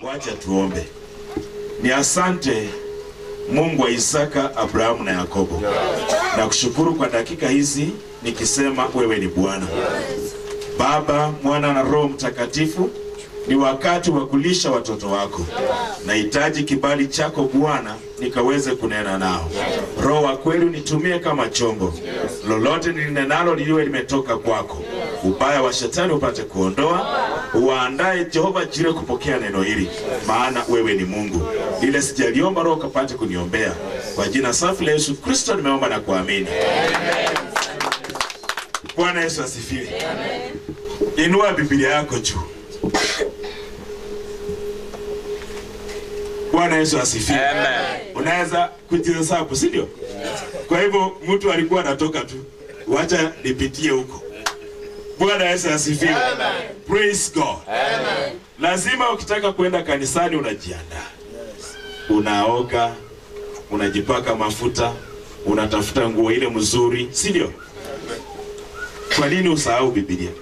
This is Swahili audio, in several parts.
Wacha tuombe. Ni asante Mungu wa Isaka, Abrahamu na Yakobo. Na kushukuru kwa dakika hizi nikisema wewe ni Bwana. Baba, Mwana na Roho Mtakatifu, ni wakati wa kulisha watoto wako. Nahitaji kibali chako Bwana, nikaweze kunena nao. Roho wa kweli unitumie kama chombo, lolote nilinenalo liliwe limetoka kwako. Ubaya wa shetani upate kuondoa, uwaandae Jehova Jire kupokea neno hili, maana wewe ni Mungu. Ile sijaliomba Roho kapate kuniombea, kwa jina safi la Yesu Kristo nimeomba na kuamini. Bwana Yesu asifiwe. Inua Biblia yako juu. Bwana Yesu asifiwe. Unaweza kujihesabu, si ndio? Kwa hivyo mtu alikuwa anatoka tu, wacha nipitie huko. Bwana Yesu asifiwe. Praise God. Lazima ukitaka kwenda kanisani unajiandaa, unaoga, unajipaka mafuta, unatafuta nguo ile mzuri, si ndio? Kwa nini usahau Biblia?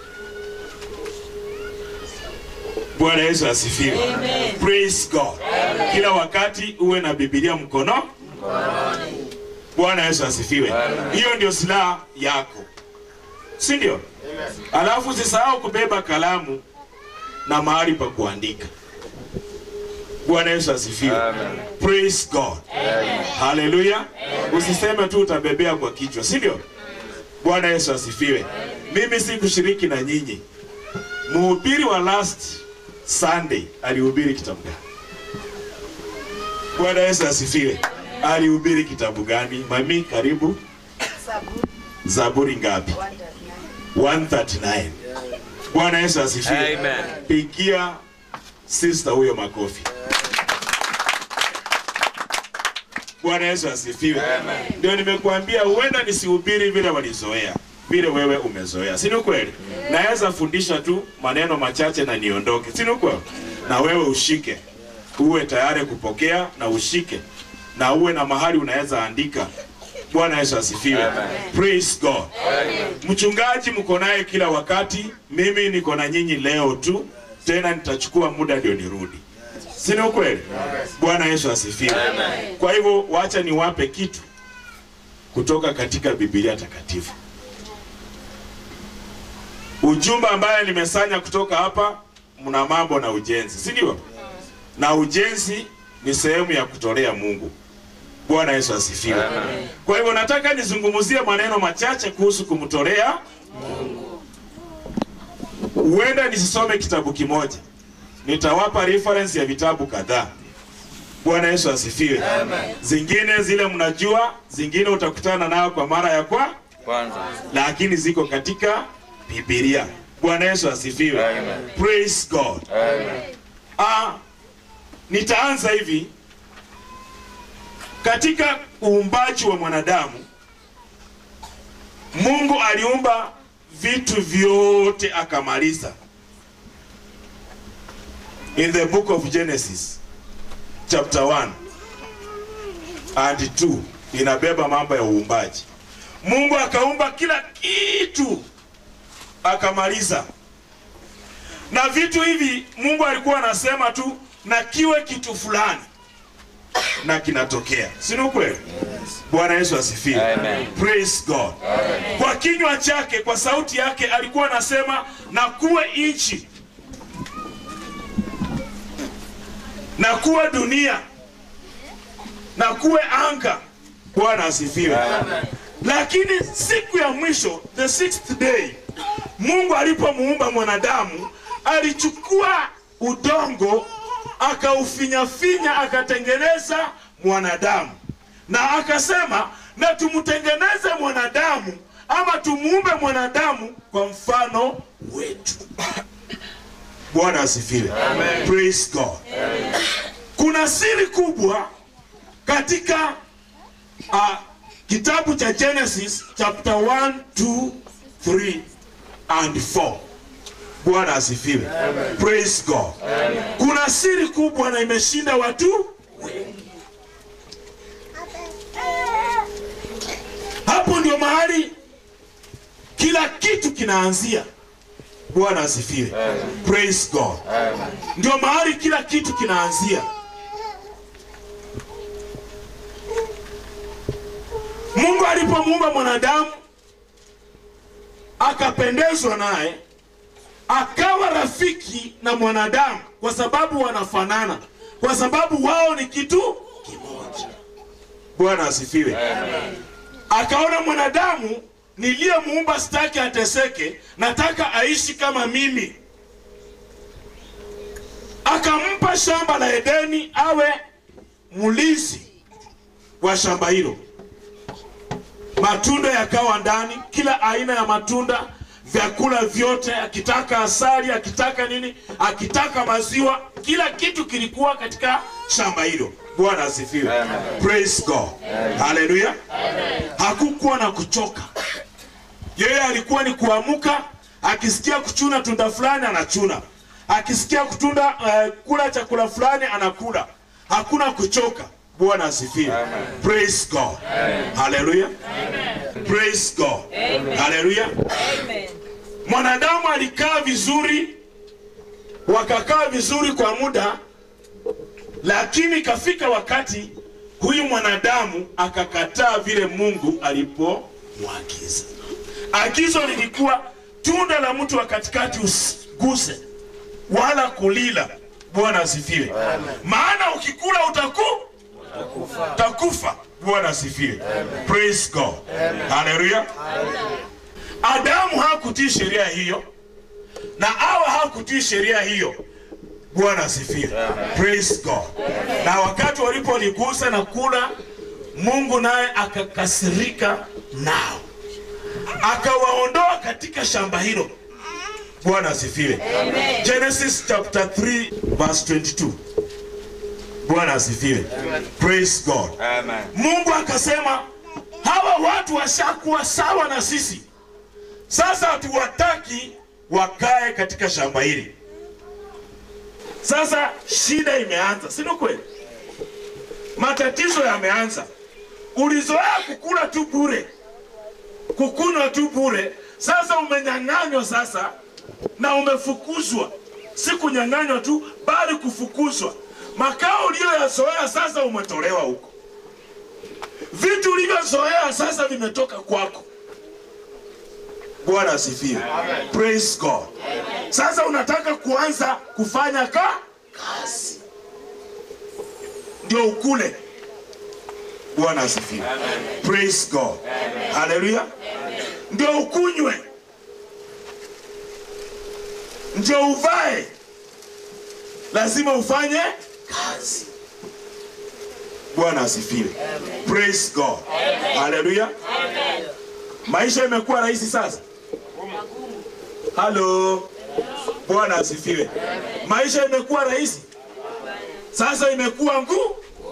Bwana Yesu asifiwe. Praise God. Kila wakati uwe na Biblia mkono. Bwana Yesu asifiwe. Hiyo ndio silaha yako, si ndio? Alafu usisahau kubeba kalamu na mahali pa kuandika. Bwana Yesu asifiwe. Praise God. Haleluya. Usiseme tu utabebea kwa kichwa, si ndio? Bwana Yesu asifiwe. Mimi si kushiriki na nyinyi. Mhubiri wa last Sunday alihubiri kitabu gani? Bwana Yesu asifiwe. Alihubiri kitabu gani? Mami, karibu. Zaburi ngapi? 139. Bwana Yesu asifiwe. Amen. Pigia sister huyo makofi. Bwana Yesu asifiwe. Ndio nimekuambia huenda nisihubiri vile walizoea, vile wewe umezoea, si ni kweli? Naweza fundisha tu maneno machache na niondoke, si ni kweli? Na wewe ushike, uwe tayari kupokea na ushike, na uwe na mahali unaweza andika. Bwana Yesu asifiwe. Praise God. Mchungaji mko naye kila wakati, mimi niko na nyinyi leo tu, tena nitachukua muda ndio nirudi. Si ni ukweli? Bwana Yesu asifiwe. Kwa hivyo wacha niwape kitu kutoka katika Biblia takatifu. Ujumbe ambaye nimesanya kutoka hapa, mna mambo na ujenzi, si ndio? Na ujenzi ni sehemu ya kutolea Mungu. Bwana Yesu asifiwe. Kwa hivyo nataka nizungumzie maneno machache kuhusu kumtolea Mungu. Huenda nisisome kitabu kimoja, nitawapa reference ya vitabu kadhaa. Bwana Yesu asifiwe. Zingine zile mnajua, zingine utakutana nao kwa mara ya kwa, Kwanza. lakini ziko katika Biblia. Bwana Yesu asifiwe. Amen. Praise God. Ah, nitaanza hivi katika uumbaji wa mwanadamu. Mungu aliumba vitu vyote akamaliza. In the book of Genesis chapter 1 and 2 inabeba mambo ya uumbaji. Mungu akaumba kila kitu akamaliza na vitu hivi Mungu alikuwa anasema tu na kiwe kitu fulani na kinatokea, si ni kweli? Bwana Yesu asifiwe. Amen. Praise God. Kwa kinywa chake, kwa sauti yake alikuwa anasema na kuwe nchi na kuwe dunia na kuwe anga. Bwana asifiwe. Lakini siku ya mwisho, the sixth day, Mungu alipomuumba mwanadamu alichukua udongo akaufinyafinya akatengeneza mwanadamu, na akasema na tumtengeneze mwanadamu ama tumuumbe mwanadamu kwa mfano wetu. Bwana asifiwe. Praise God. Kuna siri kubwa katika uh, kitabu cha Genesis chapter 1, 2, 3 and 4. Bwana asifiwe. Praise God. Kuna siri kubwa na imeshinda watu wengi. Hapo ndio mahali kila kitu kinaanzia. Bwana asifiwe. Praise God. Ndio mahali kila kitu kinaanzia. Mungu alipomuumba mwanadamu akapendezwa naye, akawa rafiki na mwanadamu kwa sababu wanafanana, kwa sababu wao ni kitu kimoja. Bwana asifiwe. Akaona mwanadamu niliyemuumba sitaki ateseke, nataka aishi kama mimi. Akampa shamba la Edeni awe mlinzi wa shamba hilo. Matunda yakawa ndani, kila aina ya matunda, vyakula vyote, akitaka asali, akitaka nini, akitaka maziwa, kila kitu kilikuwa katika shamba hilo. Bwana asifiwe. Praise God. Haleluya. Hakukuwa na kuchoka. Yeye alikuwa ni kuamka, akisikia kuchuna tunda fulani anachuna, akisikia kutunda uh, kula chakula fulani anakula. Hakuna kuchoka. Bwana asifiwe. Praise God. Haleluya. Praise God. Haleluya. Amen. Mwanadamu alikaa vizuri, wakakaa vizuri kwa muda, lakini ikafika wakati huyu mwanadamu akakataa vile Mungu alipomwagiza. Agizo lilikuwa tunda la mtu wa katikati usiguse wala kulila. Bwana asifiwe. Maana ukikula utaku utakufa. Bwana asifiwe. Praise God. Haleluya. Adamu hakutii sheria hiyo na Hawa hakutii sheria hiyo. Bwana asifiwe. Praise God. Na wakati walipoligusa na kula, Mungu naye akakasirika nao, akawaondoa katika shamba hilo. Bwana asifiwe. Genesis chapter 3 verse 22. Bwana asifiwe. Praise God. Amen. Mungu akasema hawa watu washakuwa sawa na sisi, sasa hatuwataki wakae katika shamba hili. Sasa shida imeanza, si ni kweli? Matatizo yameanza. Ulizoea kukula tu bure, kukunywa tu bure, sasa umenyang'anywa sasa na umefukuzwa. Si kunyang'anywa tu, bali kufukuzwa. Makao uliyoyazoea sasa umetolewa huko vitu ulivyozoea sasa vimetoka kwako. Bwana asifiwe. Praise God. Sasa unataka kuanza kufanya ka kazi ndio ukule. Bwana asifiwe. Praise God. Haleluya. Ndio ukunywe, ndio uvae, lazima ufanye kazi. Bwana asifiwe. Praise God. Haleluya. Maisha imekuwa rahisi sasa. Halo. Bwana asifiwe. Maisha imekuwa rahisi sasa, imekuwa ngumu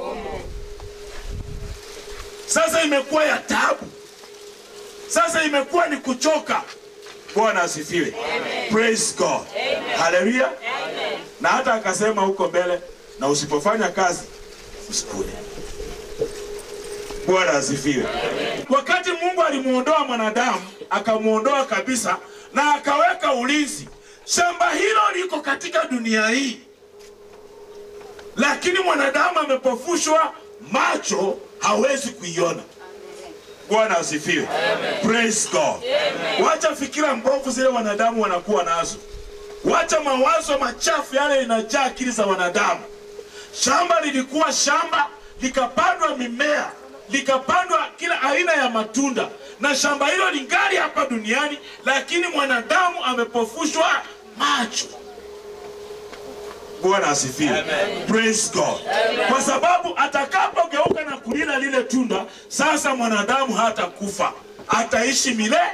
sasa, imekuwa ya taabu sasa, imekuwa ni kuchoka. Bwana asifiwe. Praise God. Haleluya. Na hata akasema huko mbele, na usipofanya kazi usikule. Bwana asifiwe. Wakati Mungu alimuondoa mwanadamu, akamuondoa kabisa na akaweka ulinzi. Shamba hilo liko katika dunia hii, lakini mwanadamu amepofushwa macho, hawezi kuiona. Bwana asifiwe. Praise God. Wacha fikira mbovu zile wanadamu wanakuwa nazo, wacha mawazo machafu yale inajaa akili za wanadamu. Shamba lilikuwa shamba, likapandwa mimea, likapandwa kila aina ya matunda, na shamba hilo lingali hapa duniani, lakini mwanadamu amepofushwa macho. Bwana asifiwe. Praise God. Kwa sababu atakapogeuka na kulila lile tunda, sasa mwanadamu hatakufa, ataishi milele.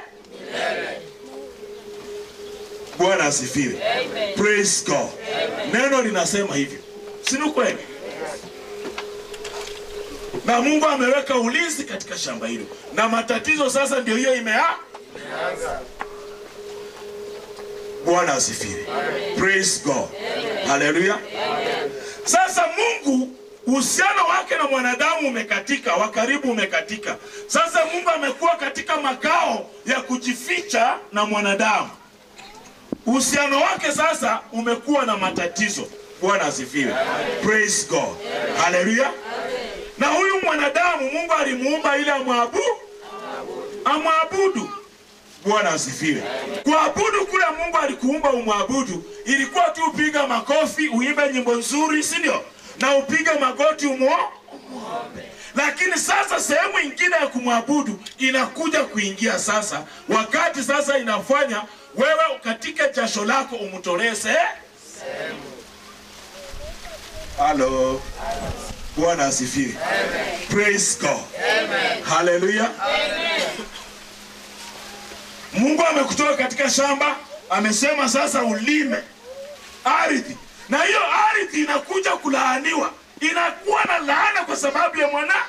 Bwana asifiwe. Praise God. Neno linasema hivyo, si ni kweli? Na Mungu ameweka ulinzi katika shamba hilo, na matatizo sasa ndio hiyo imea. Bwana asifiwe. Praise God. Haleluya. Sasa Mungu uhusiano wake na mwanadamu umekatika, wa karibu umekatika. Sasa Mungu amekuwa katika makao ya kujificha na mwanadamu. uhusiano wake sasa umekuwa na matatizo. Bwana asifiwe, praise God, haleluya. Na huyu mwanadamu Mungu alimuumba ili amwabudu, amwabudu. Bwana asifiwe. Kuabudu kule Mungu alikuumba umwabudu, ilikuwa tu upiga makofi, uimbe nyimbo nzuri, si ndio? Na upige magoti umo lakini sasa sehemu ingine ya kumwabudu inakuja kuingia sasa, wakati sasa inafanya wewe katika jasho lako umtolee se halo. Bwana asifiwe, praise God, haleluya. Mungu amekutoa katika shamba, amesema sasa ulime ardhi, na hiyo ardhi inakuja kulaaniwa, inakuwa na laana kwa sababu ya mwanadamu.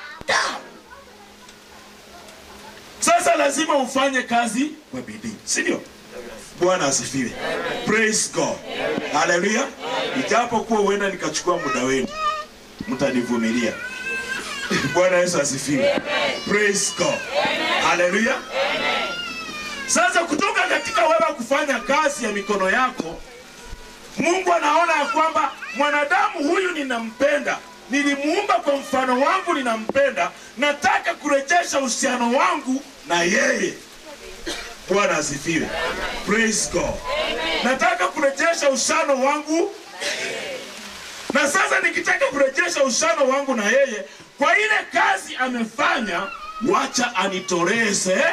Sasa lazima ufanye kazi kwa bidii, si ndio? Bwana asifiwe, praise God, haleluya. Ijapokuwa huenda nikachukua muda wenu, mtanivumilia. Bwana Yesu asifiwe, praise God, haleluya. Sasa kutoka katika wewe kufanya kazi ya mikono yako, Mungu anaona ya kwamba mwanadamu huyu ninampenda, nilimuumba kwa mfano wangu, ninampenda, nataka kurejesha uhusiano wangu na yeye. Bwana asifiwe, praise God. Nataka kurejesha uhusiano wangu, na sasa nikitaka kurejesha uhusiano wangu na yeye, kwa ile kazi amefanya, wacha anitolee se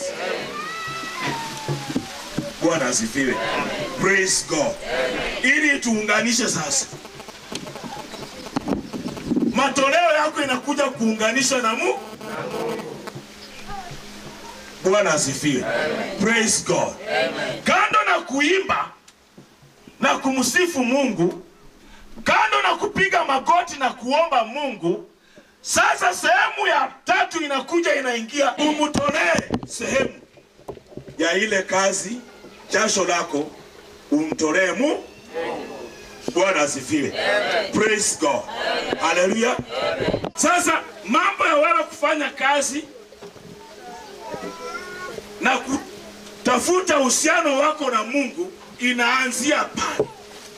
Bwana asifiwe. Praise God. Ili tuunganishe sasa. Matoleo yako inakuja kuunganisha na Mungu. Bwana asifiwe. Praise God. Kando na kuimba na kumsifu Mungu, kando na kupiga magoti na kuomba Mungu, sasa sehemu ya tatu inakuja inaingia, umtolee sehemu ya ile kazi jasho lako umtolee mu Bwana asifiwe. Praise God. Haleluya. Sasa mambo ya wewe kufanya kazi na kutafuta uhusiano wako na Mungu inaanzia pale.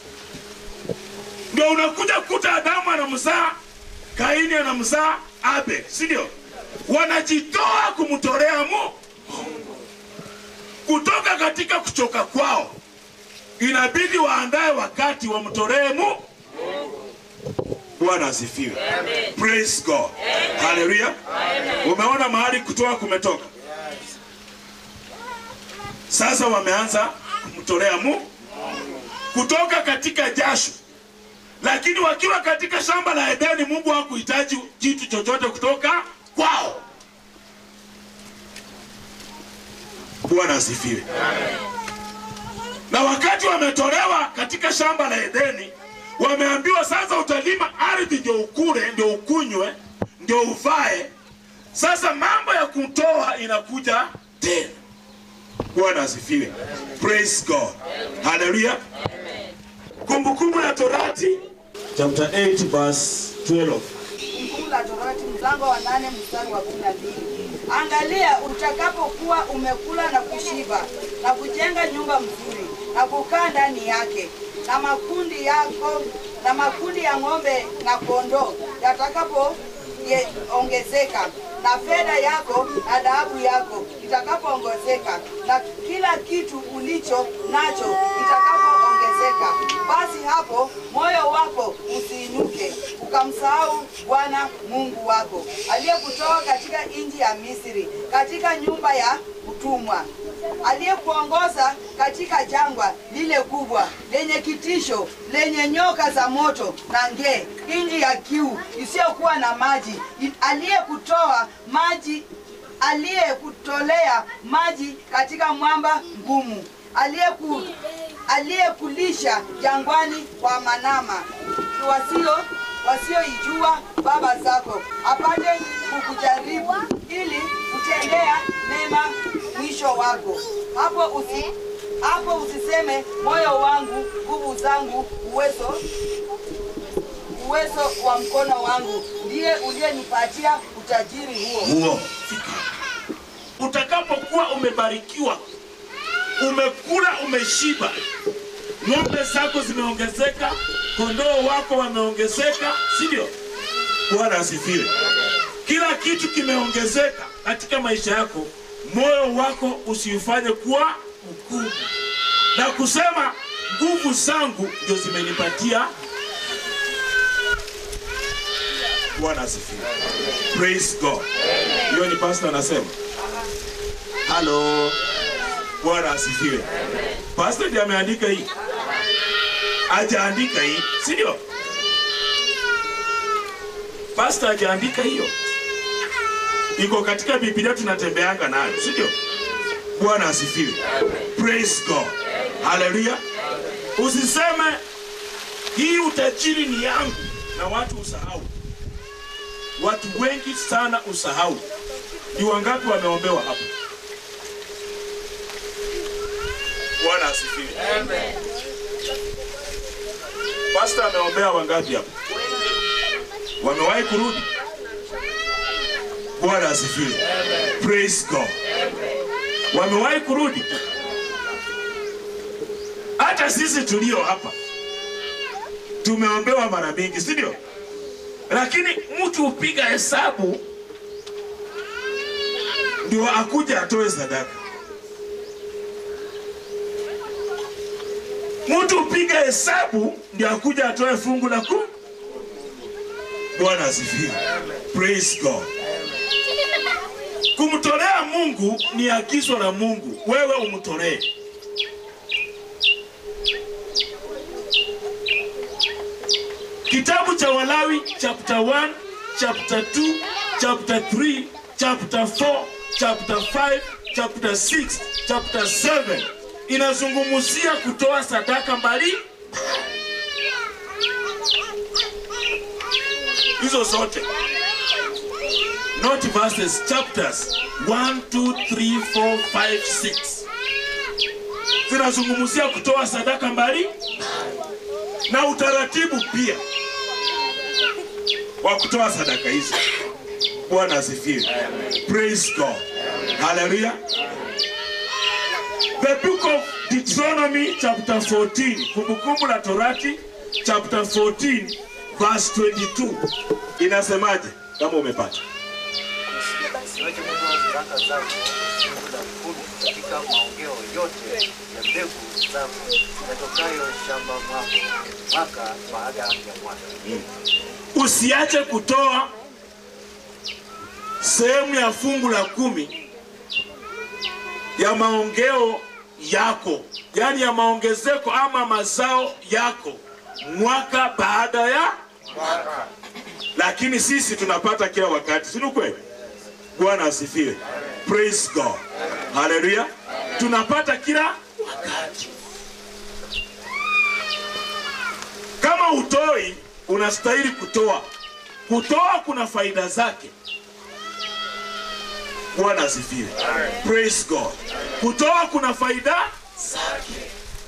Ndio unakuja kukuta Adamu anamzaa Kaini anamzaa Abel, si ndio? Wanajitoa kumtolea Mungu kutoka katika kuchoka kwao, inabidi waandae wakati wamtolee Mungu. Bwana asifiwe, praise God, haleluya. Umeona mahali kutoa kumetoka, sasa wameanza kumtolea Mungu kutoka katika jasho, lakini wakiwa katika shamba la Edeni, Mungu hakuhitaji kitu chochote kutoka kwao. Bwana asifiwe. Na wakati wametolewa katika shamba la Edeni, wameambiwa sasa, utalima ardhi ndio ukule, ndio ukunywe, ndio uvae. Sasa mambo ya kutoa inakuja tena. Bwana asifiwe, praise God, haleluya. Kumbukumbu la Torati chapter 8 verse 12. Kumbukumbu la Torati mlango wa nane mstari wa kumi na mbili. Angalia utakapokuwa umekula na kushiba na kujenga nyumba mzuri na kukaa ndani yake, na makundi yako na makundi ya ng'ombe na kondoo yatakapo ye- ongezeka na fedha yako na dhahabu yako itakapoongezeka na kila kitu ulicho nacho itakapoongezeka, basi hapo moyo wako usiinuke ukamsahau Bwana Mungu wako aliyekutoa katika nchi ya Misri, katika nyumba ya utumwa, aliyekuongoza katika jangwa lile kubwa lenye kitisho, lenye nyoka za moto na nge, nchi ya kiu isiyokuwa na maji, aliyekutoa maji aliyekutolea maji katika mwamba ngumu, aliyeku aliyekulisha jangwani kwa manama wasio wasioijua baba zako, apate kukujaribu ili kutendea mema mwisho wako. Hapo usi, hapo usiseme moyo wangu, nguvu zangu, uwezo uwezo wa mkono wangu ndiye uliyenipatia utajiri huo. huo. Utakapokuwa umebarikiwa umekula umeshiba, ng'ombe zako zimeongezeka, kondoo wako wameongezeka, si ndio? Bwana asifiwe. Kila kitu kimeongezeka katika maisha yako, moyo wako usiufanye kuwa mkubwa na kusema nguvu zangu ndio zimenipatia. Bwana asifiwe. Praise God. Hiyo ni pastor anasema. Halo. Bwana asifiwe. Pastor ndiye ameandika hii. Hajaandika hii, si ndio? Pastor hajaandika hiyo. Iko katika Biblia tunatembeanga nayo, si ndio? Bwana asifiwe. Praise God. Haleluya. Usiseme hii utajiri ni yangu na watu usahau. Watu wengi sana usahau. Ni wangapi wameombewa hapa? Bwana asifiwe. Pastor ameombea wangapi hapa? Wamewahi kurudi? Bwana asifiwe. Praise God. Wamewahi kurudi? Hata sisi tulio hapa tumeombewa mara mingi, si ndio? Lakini mtu hupiga hesabu ndio akuja atoe sadaka. Mtu hupiga hesabu ndio akuja atoe fungu la kumi. Bwana asifiwe. Praise God. Kumtolea Mungu ni agizo la Mungu, wewe umtolee. Kitabu cha Walawi chapter 1, chapter 2, chapter 3, chapter 4, chapter 5, chapter 6, chapter 7 inazungumzia kutoa sadaka mbali hizo zote not verses chapters 1 2 3 4 5 6 zinazungumzia kutoa sadaka mbali na utaratibu pia wa kutoa sadaka hizo. Bwana asifiwe. Praise God. Hallelujah. The book of Deuteronomy chapter 14, Kumbukumbu la Torati chapter 14 verse 22 inasemaje? Kama umepata Usiwache kutoa sadaka zako fungu la kumi katika maongeo yote ya mbegu zako yatokayo shamba mwako mwaka baada ya mwaka. usiache kutoa sehemu ya fungu la kumi ya maongeo yako, yaani ya maongezeko ama mazao yako mwaka baada ya Mwaka. lakini sisi tunapata kila wakati, si ni kweli? Bwana asifiwe. Praise God. Haleluya. Tunapata kila wakati. Kama utoi, unastahili kutoa. Kutoa kuna faida zake. Bwana asifiwe. Praise God. Kutoa kuna faida zake.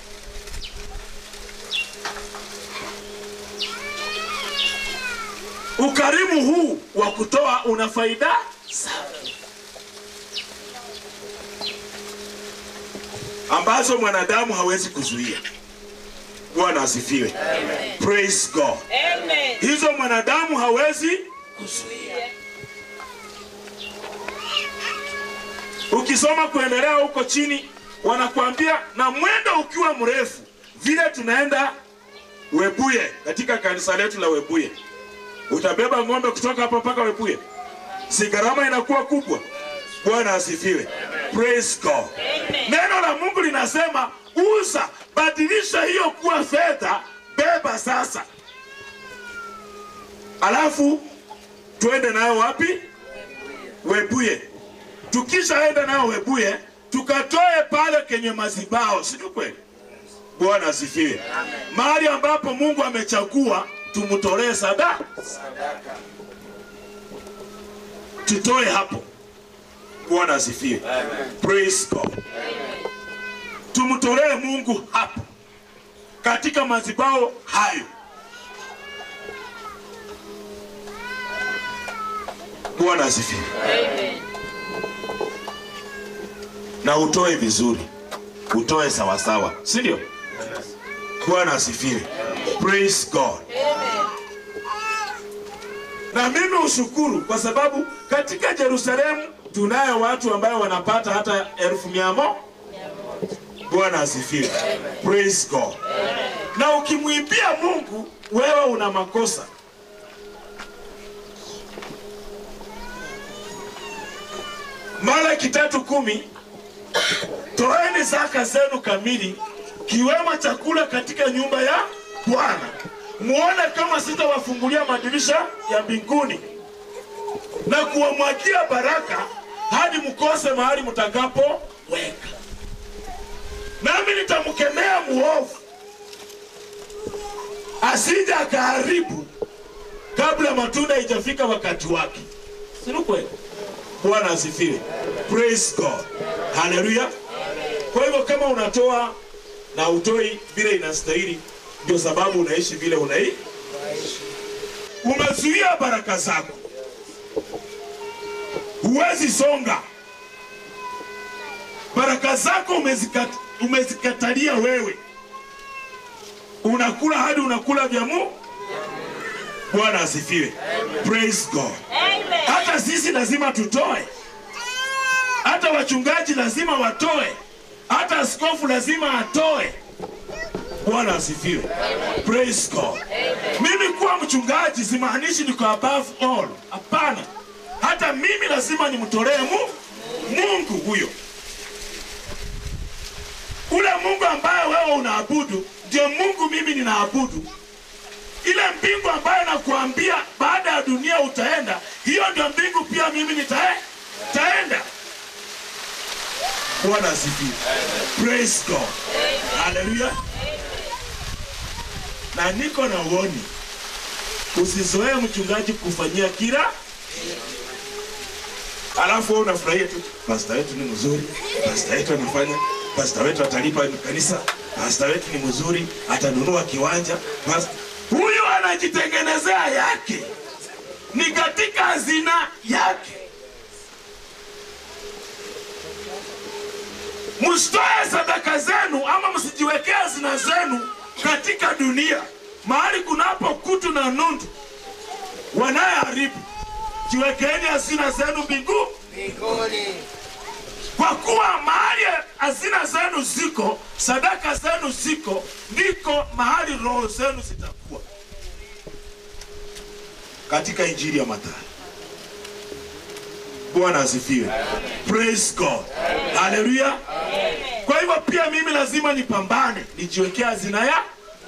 Ukarimu huu wa kutoa una faida zake ambazo mwanadamu hawezi kuzuia. Bwana asifiwe. Praise God. Amen. Hizo mwanadamu hawezi kuzuia. Ukisoma kuendelea huko chini, wanakuambia na mwendo ukiwa mrefu, vile tunaenda Webuye, katika kanisa letu la Webuye, utabeba ng'ombe kutoka hapa mpaka Webuye, si gharama inakuwa kubwa? Bwana asifiwe. Praise God. Neno la Mungu linasema uza, badilisha hiyo kuwa fedha, beba sasa, alafu twende nayo wapi? Webuye. Tukishaenda nayo Webuye, tukatoe pale kenye mazibao, si ni kweli? Bwana asifiwe. Mahali ambapo Mungu amechagua tumtolee sadaka, tutoe hapo. Bwana asifiwe. Praise God. Tumtolee Mungu hapo katika mazibao hayo. Bwana asifiwe. Na utoe vizuri. utoe sawasawa, si ndio? Bwana asifiwe. Praise God. Na mimi ushukuru kwa sababu katika Yerusalemu tunayo watu ambayo wanapata hata elfu mia mo. Bwana asifiwe. Praise God. Na ukimwimbia Mungu wewe una makosa. Malaki tatu kumi, toeni zaka zenu kamili, kiwemo chakula katika nyumba ya Bwana, muone kama sitawafungulia madirisha ya mbinguni na kuwamwagia baraka hadi mkose mahali mtakapoweka, nami nitamkemea muovu asije akaharibu kabla matunda haijafika wakati wake. Si ni kweli? Bwana asifiwe. Praise God. Haleluya. Kwa hivyo kama unatoa na utoi vile inastahili, ndio sababu unaishi vile unai umezuia baraka zako, huwezi songa. Baraka zako umezikat, umezikatalia wewe, unakula hadi unakula vya Mungu. Bwana asifiwe. Praise God. Hata sisi lazima tutoe, hata wachungaji lazima watoe, hata askofu lazima atoe. Bwana asifiwe. Praise God. Mimi kuwa mchungaji simaanishi niko above all. Hapana, hata mimi lazima nimtolee Mungu, Mungu huyo ule Mungu ambaye wewe unaabudu ndio Mungu mimi ninaabudu. Ile mbingu ambayo nakuambia baada ya dunia utaenda, hiyo ndio mbingu pia mimi nitae, taenda. Bwana asifiwe. Praise God. Haleluya. Na niko na uoni, usizoee mchungaji kufanyia kila alafu wewe unafurahia tu, pasta wetu ni mzuri, pasta wetu anafanya, pasta wetu atalipa kanisa, pasta wetu ni mzuri, atanunua kiwanja. Pasta huyu anajitengenezea yake, ni katika hazina yake. Msitoe sadaka zenu ama msijiwekee hazina zenu katika dunia, mahali kunapo kutu na nundu wanayeharibu. Jiwekeeni hazina zenu mbingu, mbinguni. kwa kuwa mahali hazina zenu ziko, sadaka zenu ziko, ndiko mahali roho zenu zitakuwa. Katika Injili ya Mathayo. Bwana asifiwe. Praise God. Haleluya. Kwa hivyo pia mimi lazima nipambane, nijiwekea hazina ya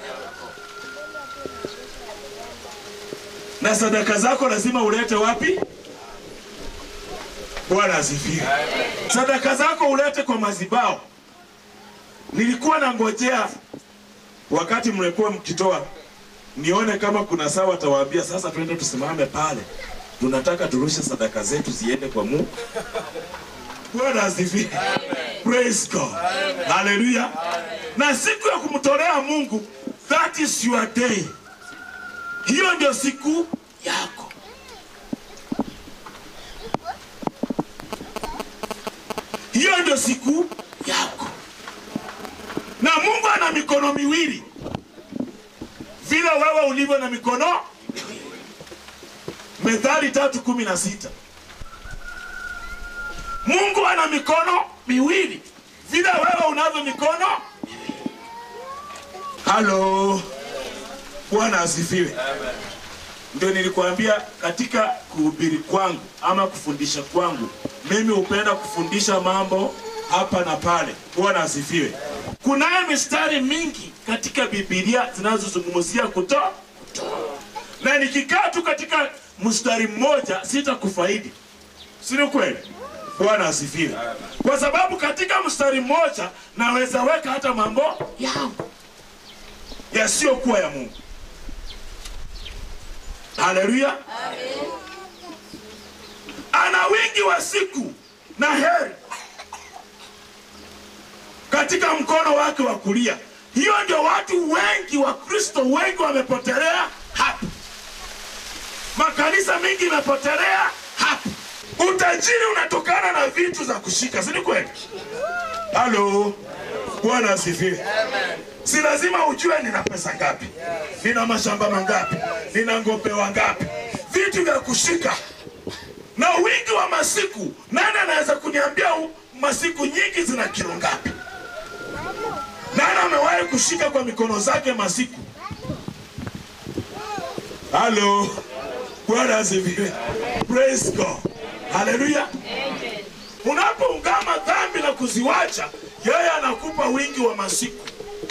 na sadaka zako lazima ulete wapi? Bwana asifiwe. Sadaka zako ulete kwa mazibao. Nilikuwa nangojea wakati mlikuwa mkitoa, nione kama kuna saa watawaambia sasa, twende tusimame pale, tunataka turushe sadaka zetu ziende kwa Mungu. Bwana asifiwe. Praise God. Haleluya. Na siku ya kumtolea Mungu, that is your day. Hiyo ndio siku yako. Hiyo ndio siku yako. Na Mungu ana mikono miwili, vile wewe ulivyo na mikono miwili. Methali tatu kumi na sita. Mungu ana mikono miwili, vile wewe unavyo mikono miwili. Halo. Bwana asifiwe. Ndio nilikwambia katika kuhubiri kwangu ama kufundisha kwangu, mimi hupenda kufundisha mambo hapa na pale. Bwana asifiwe. Kunayo mistari mingi katika Biblia zinazozungumzia kutoa, na nikikaa tu katika mstari mmoja sitakufaidi, si ni kweli? Bwana asifiwe. Kwa sababu katika mstari mmoja naweza weka hata mambo yangu yasiyokuwa ya Mungu. Haleluya. Ana wingi wa siku na heri katika mkono wake wa kulia. Hiyo ndio watu wengi wa Kristo wengi wamepotelea hapa, makanisa mengi imepotelea hapa. Utajiri unatokana na vitu za kushika, si ni kweli? Halo, Bwana asifiwe. Si lazima ujue nina pesa ngapi, nina mashamba mangapi, nina ng'ombe wangapi, vitu vya kushika na wingi wa masiku. Nani anaweza kuniambia u- masiku nyingi zina kilo ngapi? Nani amewahi kushika kwa mikono zake masiku? Halo, Bwana asifiwe. Praise God, haleluya. Unapoungama dhambi na kuziwacha, yeye anakupa wingi wa masiku.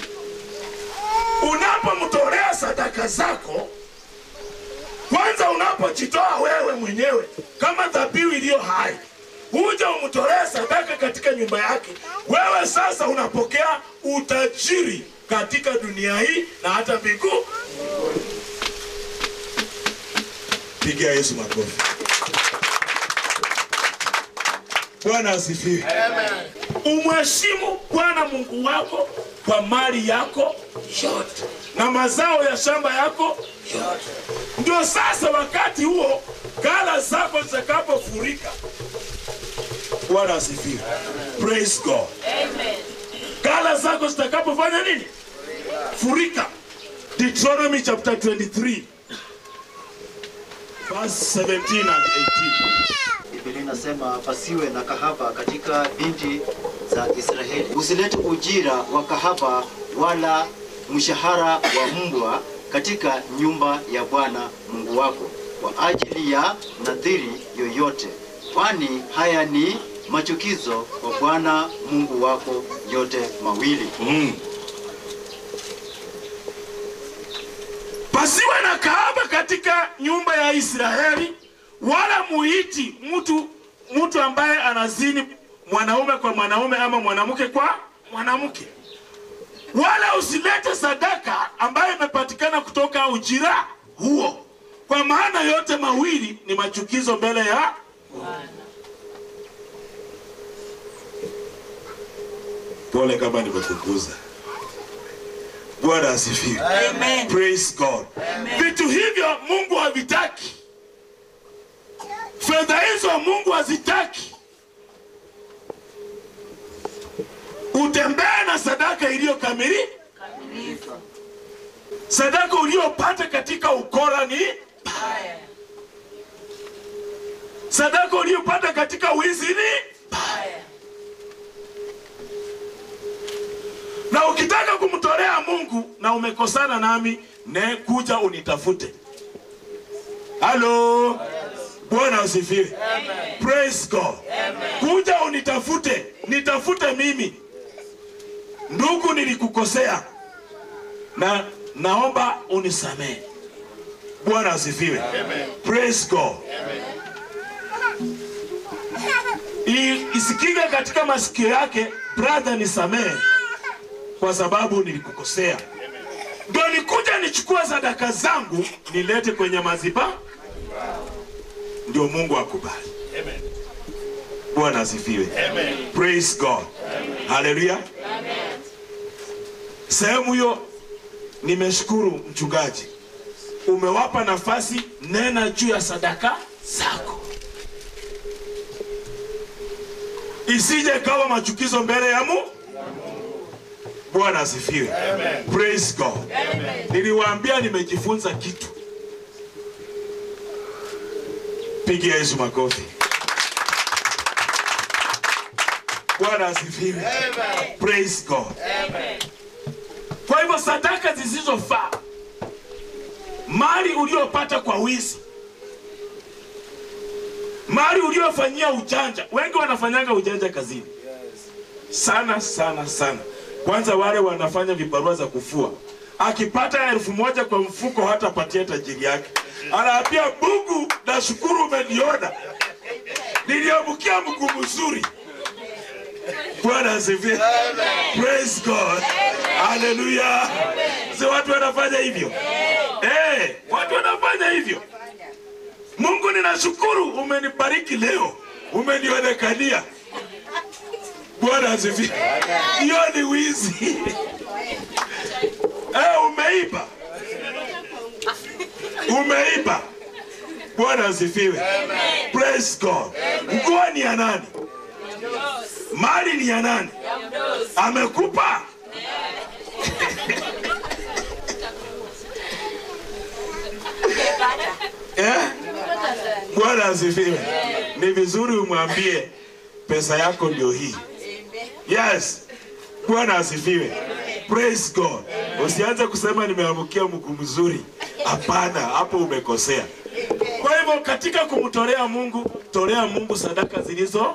Unapomtolea sadaka zako, kwanza unapojitoa wewe mwenyewe kama dhabihu iliyo hai, huja umtolee sadaka katika nyumba yake, wewe sasa unapokea utajiri katika dunia hii na hata mbingu. Pigia Yesu makofi. Bwana asifiwe. Umheshimu Bwana Mungu wako kwa mali yako yote na mazao ya shamba yako yote. Ndio sasa wakati huo ghala zako zitakapofurika. Bwana asifiwe. Praise God. Ghala zako zitakapofanya nini? Furika. Deuteronomy chapter 23 verse 17 and 18. Biblia inasema pasiwe na kahaba katika binti za Israeli. Usilete ujira wa kahaba wala mshahara wa mbwa katika nyumba ya Bwana Mungu wako kwa ajili ya nadhiri yoyote, kwani haya ni machukizo kwa Bwana Mungu wako yote mawili. Mm. Pasiwe na kahaba katika nyumba ya Israeli, wala muiti mtu mtu ambaye anazini mwanaume kwa mwanaume ama mwanamke kwa mwanamke, wala usilete sadaka ambayo imepatikana kutoka ujira huo, kwa maana yote mawili ni machukizo mbele ya Pole kama nimekuguza. Bwana asifiwe. Amen. Praise God. Vitu hivyo Mungu havitaki. Fedha hizo Mungu hazitaki. Utembee na sadaka iliyokamili. Sadaka uliyopata katika ukora ni Haya. sadaka uliyopata katika wizi ni Haya. na ukitaka kumtolea Mungu na umekosana nami, ne kuja unitafute. Halo, Bwana asifiwe. Praise God. Kuja unitafute, nitafute mimi. Ndugu, nilikukosea na naomba unisamehe. Bwana asifiwe. Praise God. I- Isikike katika masikio yake, brother, nisamehe kwa sababu nilikukosea. Ndio nikuja nichukue sadaka zangu nilete kwenye maziba, ndio Mungu akubali. Bwana asifiwe. Praise God. Haleluya. Sehemu hiyo nimeshukuru mchungaji, umewapa nafasi, nena juu ya sadaka zako, isije kawa machukizo mbele ya Mungu. Bwana asifiwe. Praise God. Niliwaambia nimejifunza kitu. Pigia Yesu makofi. Bwana asifiwe. Praise God. Kwa hivyo sadaka zisizofaa, mali uliopata kwa wizi, mali uliofanyia ujanja. Wengi wanafanyanga ujanja kazini sana sana sana. Kwanza wale wanafanya vibarua za kufua, akipata elfu moja kwa mfuko hatapatia tajiri yake, anaambia Mungu, nashukuru umeniona, niliamkia mguu mzuri. Bwana asifiwe. Praise God. Haleluya. Si watu wanafanya hivyo? Eh, watu wanafanya hivyo. Mungu, ninashukuru umenibariki leo, umenionekania. Bwana asifiwe. Hiyo ni wizi. Eh, umeiba. Umeiba. Bwana asifiwe. Praise God. Nguo ni ya nani? mali ni ya nani amekupa eh? bwana asifiwe ni vizuri umwambie pesa yako ndio hii yes bwana asifiwe praise god usianze kusema nimeamkia mguu mzuri hapana hapo umekosea kwa hivyo katika kumtolea mungu tolea mungu sadaka zilizo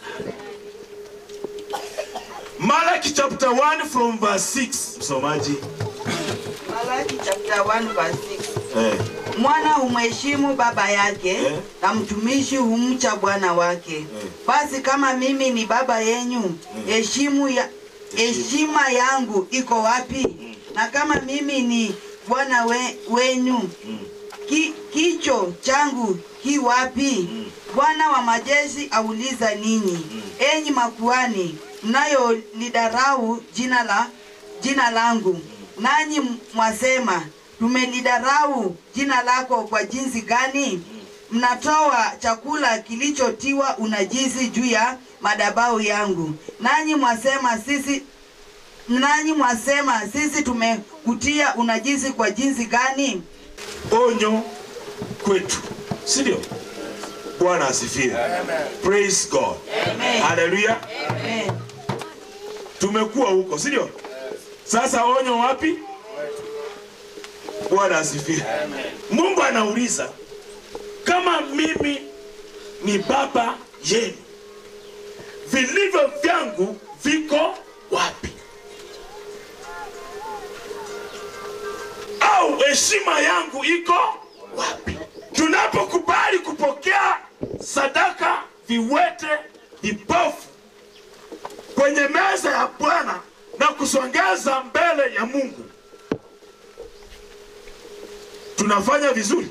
malaki chapter 1 from verse 6 msomaji Malaki chapter 1 verse 6. eh. Mwana humheshimu baba yake Eh. na mtumishi humcha bwana wake. Basi kama mimi ni baba yenyu, heshimu ya heshima yangu iko wapi? Na kama mimi ni bwana we, wenyu, ki, kicho changu ki wapi? Bwana wa majeshi auliza ninyi, enyi makuani mnayolidarau jina la jina langu, nanyi mwasema tumelidarau jina lako kwa jinsi gani? Mnatoa chakula kilichotiwa unajisi juu ya madhabahu yangu, nanyi mwasema sisi nanyi mwasema sisi tumekutia unajisi kwa jinsi gani? onyo kwetu si ndio bwana asifiwe praise god Amen. haleluya Amen. tumekuwa huko si ndio sasa onyo wapi bwana asifiwe mungu anauliza kama mimi ni baba yenu vilivyo vyangu viko wapi au heshima yangu iko wapi tunapokubali kupokea sadaka viwete vipofu kwenye meza ya bwana na kusongeza mbele ya mungu tunafanya vizuri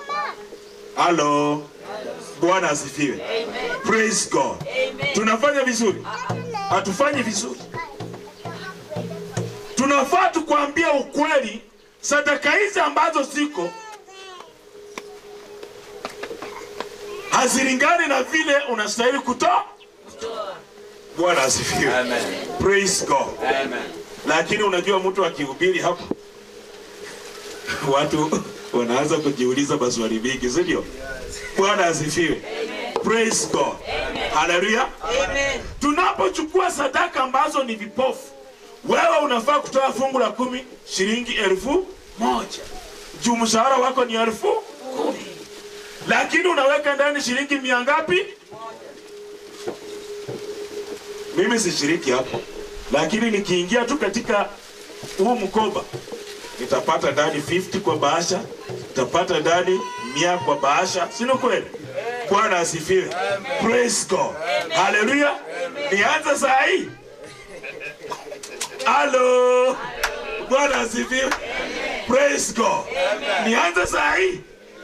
halo bwana asifiwe praise god tunafanya vizuri hatufanyi vizuri tunafaa tukwambia ukweli sadaka hizi ambazo ziko hazilingani na vile unastahili kutoa bwana asifiwe praise god lakini unajua mtu akihubiri hapa watu wanaanza kujiuliza maswali mingi si ndio bwana asifiwe praise god haleluya Amen. tunapochukua sadaka ambazo ni vipofu wewe unafaa kutoa fungu la kumi shilingi elfu moja juu mshahara wako ni elfu kumi lakini unaweka ndani shilingi mia ngapi mimi sishiriki hapo lakini nikiingia tu katika huu mkoba nitapata ndani 50 kwa bahasha nitapata ndani mia kwa bahasha sino kweli bwana asifiwe praise god haleluya nianze saa hii halo bwana asifiwe praise god nianze saa hii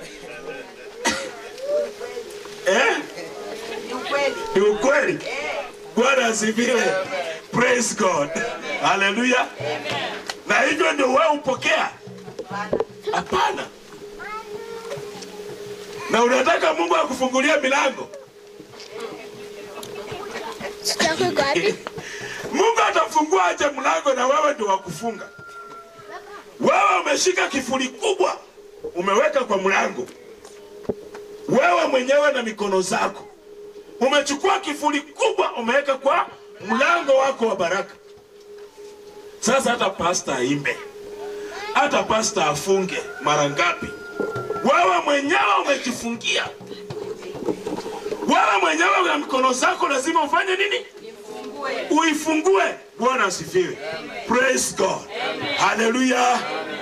eh Ni ukweli. ni ukweli bwana asifiwe praise god haleluya na hivyo ndio wewe upokea hapana na unataka mungu akufungulia milango Chako iko wapi? mungu atafungua aje mlango na wewe ndio wakufunga wewe umeshika kifuli kubwa umeweka kwa mlango wewe mwenyewe na mikono zako umechukua kifuli kubwa umeweka kwa mlango wako wa baraka sasa hata pasta aimbe hata pasta afunge mara ngapi wewe mwenyewe umejifungia wewe mwenyewe na mikono zako lazima ufanye nini uifungue bwana asifiwe praise god haleluya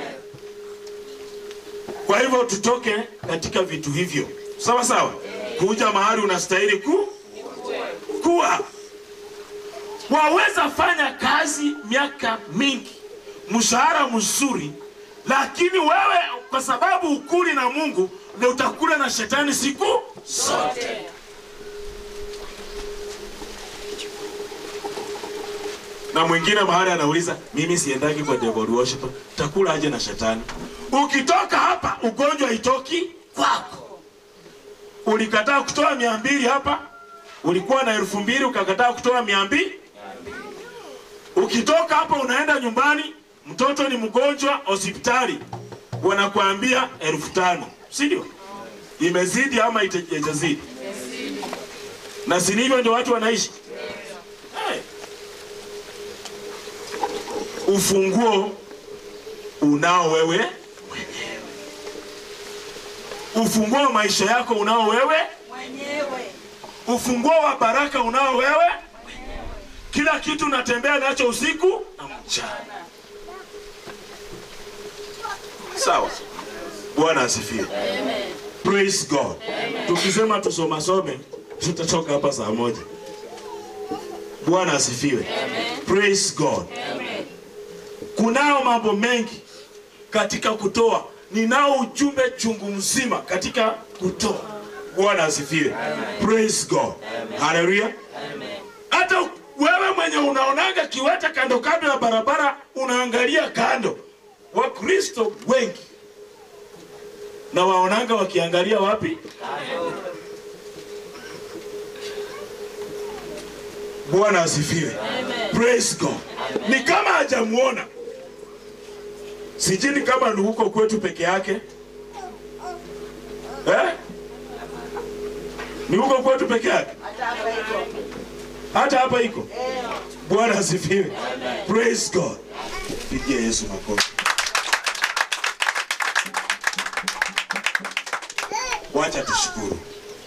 kwa hivyo tutoke katika vitu hivyo sawa sawa kuja mahali unastahili ku kuwa waweza fanya kazi miaka mingi mshahara mzuri lakini wewe kwa sababu ukuli na mungu ndio utakula na shetani siku zote na mwingine mahali anauliza mimi siendagi kwa devil worshiper takula aje na shetani ukitoka hapa ugonjwa itoki kwako ulikataa kutoa mia mbili hapa ulikuwa na elfu mbili ukakataa kutoa mia mbili ukitoka hapo unaenda nyumbani mtoto ni mgonjwa hospitali wanakuambia elfu tano si ndio imezidi ama ite- haijazidi na si hivyo ndio watu wanaishi hey. ufunguo unao wewe mwenyewe ufunguo wa maisha yako unao wewe mwenyewe ufunguo wa baraka unao wewe kila kitu unatembea nacho usiku na mchana sawa bwana asifiwe praise god tukisema tusomasome tutatoka hapa saa moja bwana asifiwe praise god kunao mambo mengi katika kutoa ninao ujumbe chungu mzima katika kutoa bwana asifiwe praise god haleluya hata wewe mwenye unaonaga kiwete kando kando ya barabara unaangalia kando wakristo wengi na waonanga wakiangalia wapi bwana asifiwe praise god ni kama hajamuona sijini kama ni huko kwetu peke yake eh? ni huko kwetu peke yake hata hapa hivyo hata hapa iko bwana asifiwe praise god pigie yesu makofi wacha tushukuru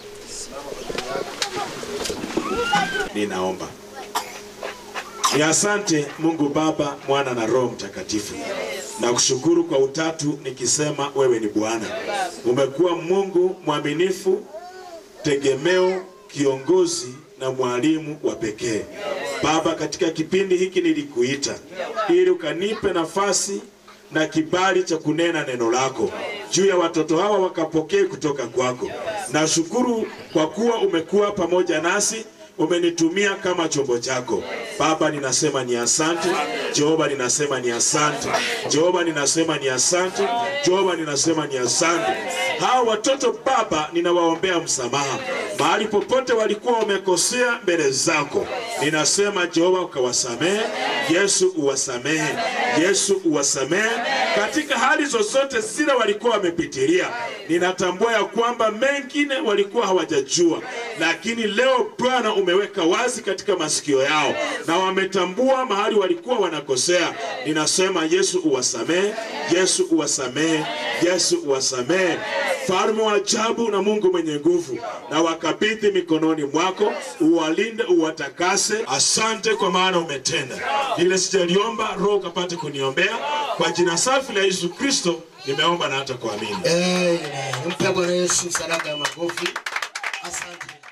ninaomba ni asante mungu baba mwana na roho mtakatifu na kushukuru kwa utatu nikisema wewe ni bwana umekuwa mungu mwaminifu tegemeo, kiongozi na mwalimu wa pekee. Baba, katika kipindi hiki nilikuita ili ukanipe nafasi na kibali cha kunena neno lako juu ya watoto hawa wakapokee kutoka kwako. Nashukuru kwa kuwa umekuwa pamoja nasi, umenitumia kama chombo chako. Baba, ninasema ni asante. Jehova, ninasema ni asante. Jehova, ninasema ni asante. Jehova, ninasema ni asante. Hawa watoto Baba, ninawaombea msamaha mahali popote walikuwa wamekosea mbele zako. Ninasema Jehova, ukawasamehe. Yesu, uwasamehe. Yesu, uwasamehe katika hali zozote zile walikuwa wamepitilia. Ninatambua ya kwamba mengine walikuwa hawajajua, lakini leo Bwana umeweka wazi katika masikio yao na wametambua mahali walikuwa wanakosea. Ninasema Yesu uwasamehe, Yesu uwasamehe, Yesu uwasamehe. Mfalme wa ajabu na Mungu mwenye nguvu, na wakabidhi mikononi mwako, uwalinde, uwatakase. Asante kwa maana umetenda lile sijaliomba, Roho ukapate kuniombea kwa jina safi la Yesu Kristo, nimeomba na hata kuamini. Amen. Mpe Bwana Yesu sadaka ya makofi. Asante.